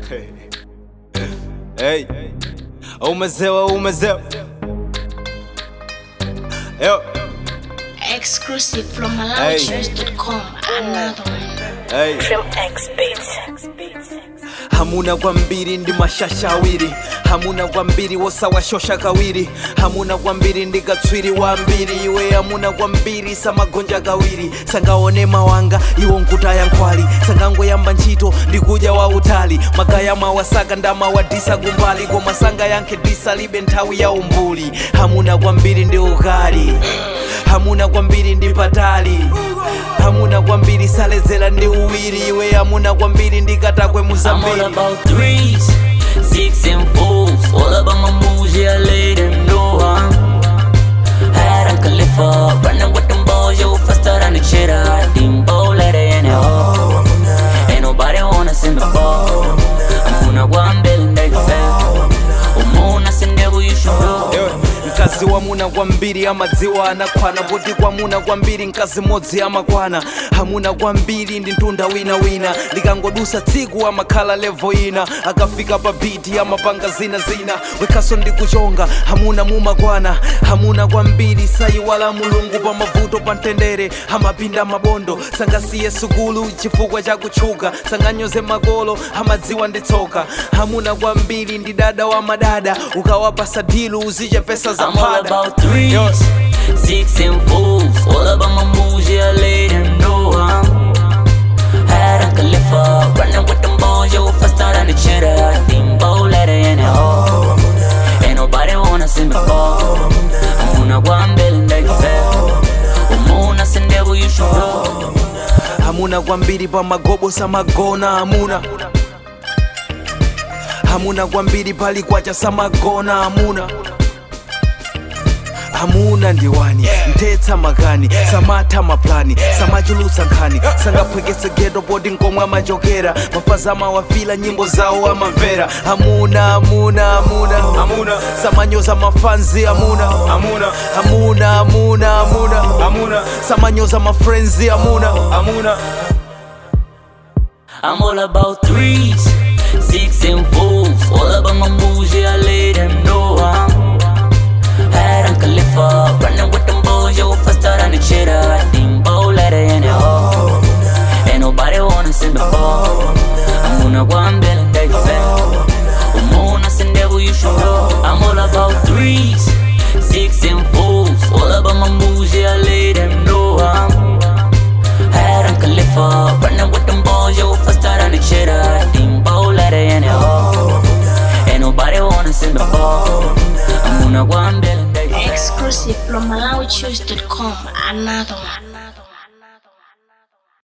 Hey, umezewa umezewa. Yo, Exclusive from MalawiChoice.com. Another one. hey. From X Beats. hamuna kwambiri ndi mashasha awiri hamuna kwambiri wosawashosha kawiri hamuna kwambiri ndi katswiri wambiri iwe hamuna kwambiri samagonja kawiri sangaone mawanga iwo nkutaya nkhwali sangangoyamba ntchito ndikudya wautali magaya mawasaka ndamawadisa kumbali koma sanga yankhe disa libe nthawi ya umbuli hamuna kwambiri ndi ukali hamuna kwambiri ndi patali hamuna kwambiri salezera ndi uwiri iwe hamuna kwambiri ndi katakwe I'm all muzambiri about threes, six and fours. All about my moves, yeah, I let them know I'm Had a Khalifa, running with them balls, yo, faster than the cheddar. Dimbo, let it in it all. Ain't nobody wanna send the ball. I'm gonna go and build and they fail. Umuna sendevu, you should know. Ewe, mkazi wamuna kwambiri amadziwa anakwana poti kwamuna kwambiri mkazi modzi amakwana hamuna kwambiri ndi ntunda winawina likangodusa tsiku amakhala levo ina akafika pa biti amapanga zina zina wekhaso ndi kuchonga hamuna mumakwana hamuna kwambiri sayiwala mulungu pa mavuto pa mtendere amapinda mabondo sangasiye sukulu chifukwa cha kutchuka sanganyoze makolo amadziwa ndi tsoka hamuna kwambiri ndi dada wa madada ukawapasa dilu uziche pesa za I'm all mphada about threes, Yo. six and fours. All about my moves, yeah, I let them know I'm Had a Khalifa, running with them balls, yo, faster than the cheddar. Dimbo, let it in it all. Ain't nobody wanna see me fall. I'm gonna go and build and they fail. Umuna sendevu, you should know. hamuna kwambiri pa magobo samagona hamuna hamuna kwambiri pali kwacha samagona hamuna hamuna ndiwani mthetsa makani samatha maplani samachulutsa nkhani sangaphwekese geto poti nkomwe amachokera mafazi amawafila nyimbo zawo amamvera hamuna hamuna hamuna hamuna samanyoza mafanzi hamuna hamuna hamuna hamuna hamuna hamuna samanyoza mafrenzi hamuna hamuna I'm all about threes, six and fours. All about my moves, yeah, I let them know I'm Had a Khalifa, running with them boys, yo, faster than the cheddar. Dimbo, let it in it all. Ain't nobody wanna send the ball. I'm gonna go and build and they fail. Umuna send devil, you should know. I'm all about threes, six and fours. All about my moves, yeah, I let them know I'm Had a Khalifa, running with them balls, yo, faster than the cheddar. Dimbo, let it in it all. Ain't nobody wanna send the ball. I'm gonna go and build and they fail. Exclusive from MalawiChoice.com. Another one.